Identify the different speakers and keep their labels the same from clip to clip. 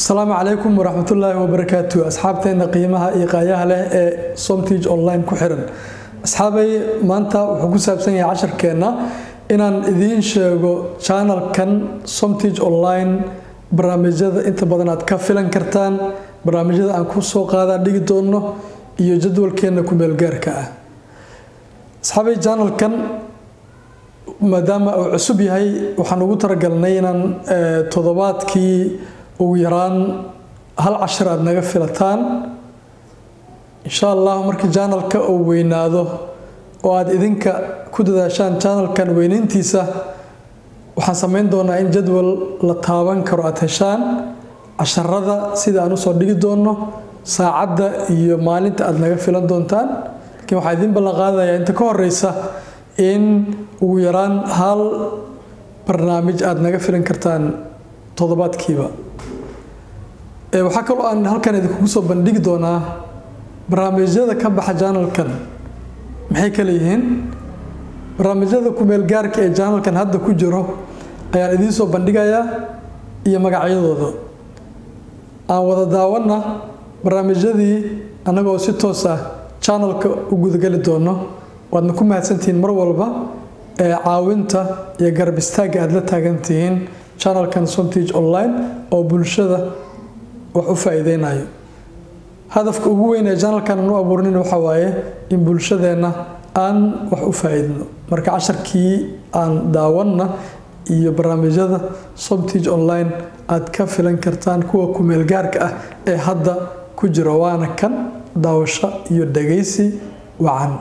Speaker 1: asalaamu calaykum waraxmatullaahi wabarakaatu asxaabteena qiimaha iyo qaayaha leh ee somtige online ku xiran asxaabay maanta wuxuu ku saabsan yahay casharkeenna inaan idiin sheego channelkan somtige online barnaamijyada inta badan aad ka filan kartaan barnaamijyada aan ku soo qaadaa dhigi doono iyo jadwalkeena kumeelgaarka ah asxaabay channelkan maadaama uu cusub yahay waxaan ugu talagalnay inaan toddobaadkii ugu yaraan hal cashir aada naga filataan insha allah markii janalka uu weynaado oo aada idinka ku dadaashaan janalkan weynayntiisa waxaan sameyn doonaa in jadwal la taaban karo aada heshaan casharada sida aan usoo dhigi doono saacadda iyo maalinta aada naga filan doontaan laakiin waxaa idiin ballan qaadayaa inta ka horeysa in ugu yaraan hal barnaamij aada naga filan kartaan toddobaadkiiba waxaa kaloo aan halkan idinkugu soo bandhigi doonaa barnaamijyada ka baxa janalkan maxay kale yihiin barnaamijyada kumeelgaarka ee janalkan hadda ku jiro ayaan idiin soo bandhigayaa iyo magacyadooda aan wada daawana barnaamijyadii annagoo si toos ah janalka u gudageli doono waadna ku mahadsantihiin mar walba ee caawinta iyo garab istaagga aada la taagantihiin janalkan somtige online oo bulshada wax u faa-iideynayo hadafka ugu weyn ee janalkan aan u abuurnin waxa waaye in bulshadeenna aan wax u faa-iidno marka casharkii aan daawanna iyo barnaamijyada somtige online aada ka filan kartaan kuwa kumeelgaarka ah ee hadda ku jira waana kan daawasho iyo dhagaysi wacan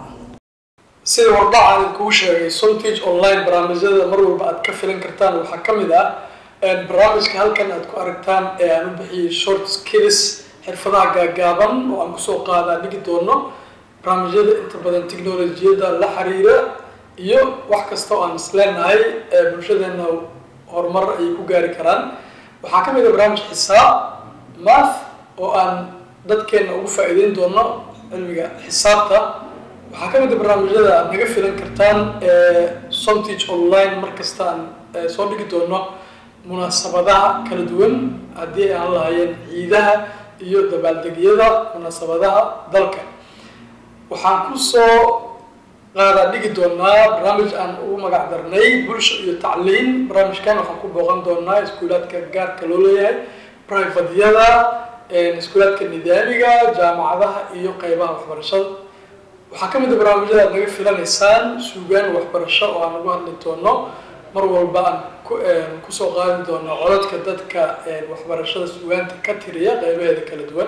Speaker 1: sida wardhacan idinkugu sheegay somtige online barnaamijyada mar walba aad ka filan kartaan waxaa ka mid ah barnaamijka halkan aad ku aragtaan ee aan u bixiyey short skills xirfadaha gaagaaban oo aan kusoo qaadaa dhigi doono barnaamijyada inta badan technolojiyada la xiriira iyo wax kasta oo aan isleenahay ee bulshadeena horumar ayay ku gaari karaan waxaa ka mid a barnaamij xisaab math oo aan dadkeena ugu faa-iideyn doono cilmiga xisaabta waxaa ka mid a barnaamijyada aad naga filan kartaan ee somtige online markasta aan soo dhigi doono munaasabadaha kala duwan haddii ay aan lahaayeen ciidaha iyo dabaaldegyada munaasabadaha dalka waxaan kusoo qaadaa dhigi doonaa barnaamij aan ugu magac darnay bulsho iyo tacliin barnaamijkan waxaan ku booqan doonaa iskuulaadka gaarka loo leeyahay privatyada iskuulaadka nidaamiga jaamacadaha iyo qeybaha waxbarashada waxaa ka mid a barnaamijyada aad naga filanaysaan suugaan waxbarasho oo aan ugu hadli doono mar walba aan kusoo qaadi doono codadka dadka waxbarashada sugaanta ka tiriya qeybaheeda kala duwan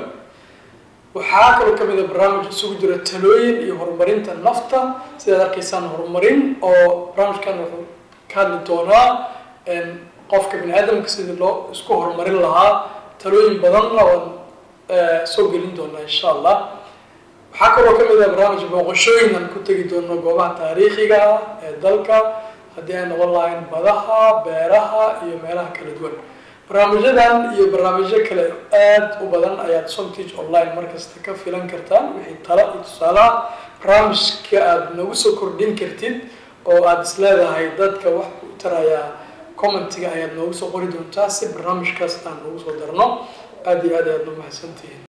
Speaker 1: waxaa kaloo kamid a barnaamij isugu jira talooyin iyo horumarinta nafta sidaad arkaysaan horumarin oo barnaamijkan wuxuu ka hadli doonaa qofka bini aadamka sidii loo isku horumarin lahaa talooyin badanna oan soo gelin doonaa insha allah waxaa kaloo kamid a barnaamij booqashooyin aan ku tegi doono goobaha taariikhiga ee dalka haddii ay noqon lahayn badaha beeraha iyo meelaha kala duwan barnaamijyadan iyo barnaamijyo kale aada u badan ayaad somtige online markasta ka filan kartaan wixii talo iyo tusaalaha barnaamijka aada nagu soo kordhin kartid oo aada isleedahay dadka wax ku tarayaa commentiga ayaad noogu soo qori doontaa si barnaamijkaas aan noogu soo darno aada iyo aad ayaad u mahadsantihiin